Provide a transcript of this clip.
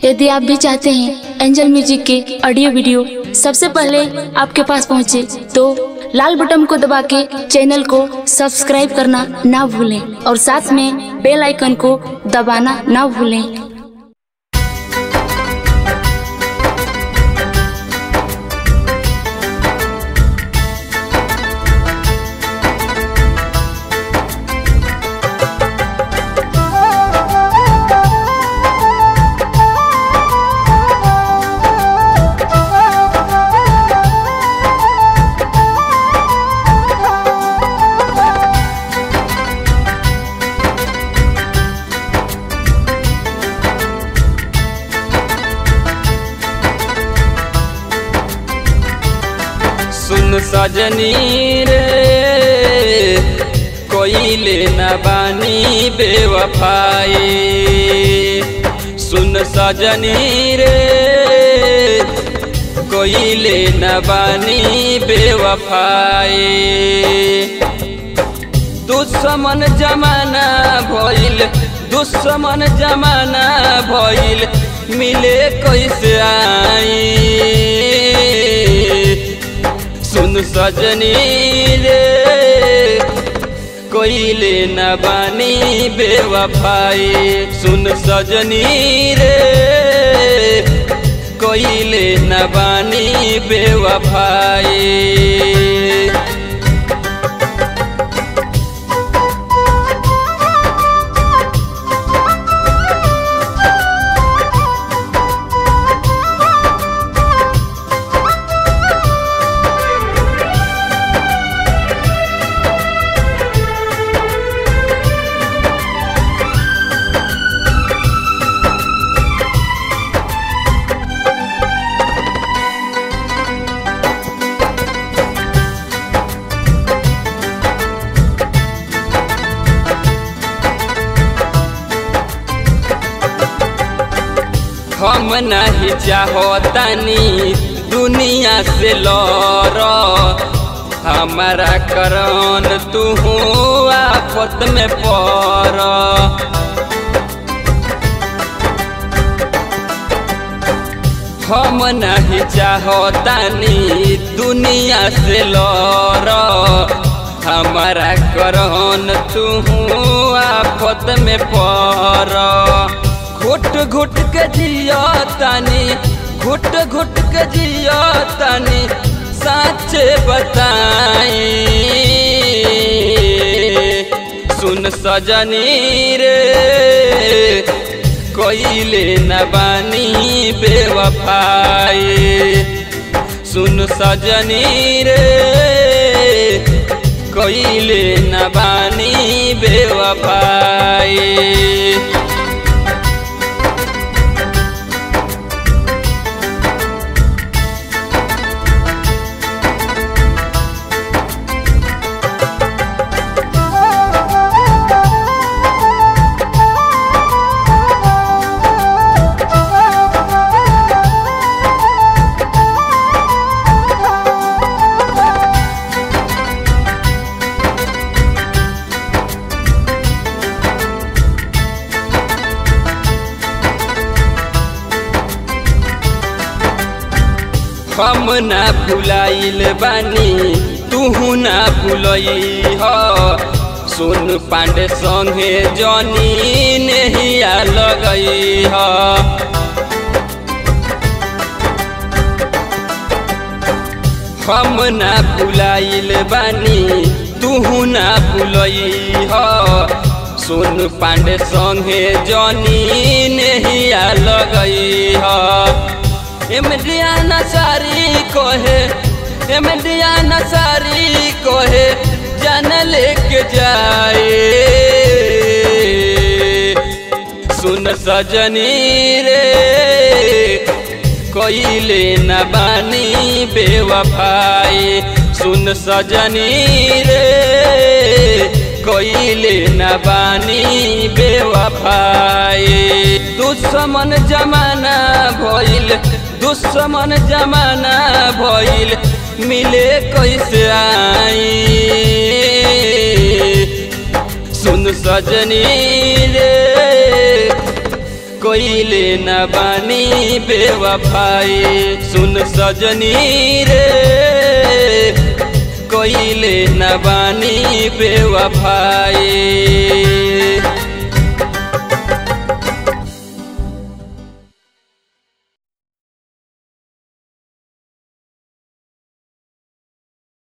यदि आप भी चाहते हैं एंजल म्यूजिक के ऑडियो वीडियो सबसे पहले आपके पास पहुंचे तो लाल बटन को दबा के चैनल को सब्सक्राइब करना ना भूलें और साथ में बेल आइकन को दबाना ना भूलें सुन सजनी रे कोइले न बानी बेवफाई सुन सजनी रे कोइले न बानी बेवफाई दुश्मन जमाना भइल दुश्मन जमाना भइल मिले कैसे आई सुन सजनी रे कोइले न बानी बेवफाई सुन सजनी रे कोइले न बानी बेवफाई हम नहीं चाहतानी दुनिया से लड़ हमारा करन तू आफत में पड़ हम नहीं चाहतानी दुनिया से लड़ हमारा करन तू आफत में पड़ घुट घुट के जिया तानी घुट घुट के जिया तानी सच बताई सुन सजनी रे कोइले न बानी बेवफाई सुन सजनी रे कोइले न बानी बेवफाई हम ना भुलाइल बानी तू ना भुलई ह सुन पांडे संगे जनी नहिया लगई ह हम ना भुलाइल बानी तू ना भुलई ह सुन पांडे संगे जनी नहिया लगई ह एमडिया नसारी कोहे एमडिया नसारी कोहे जन लेके जाए सुन सजनी रे कोइले न बानी बेवफाई सुन सजनी रे कोइले न बानी बेवफाई दुश्मन जमाना भइल दुश्मन जमाना भइल मिले कैसे आई सुन सजनी रे कोइले न बानी बेवफाई सुन सजनी रे कोइले न बानी बेवफाई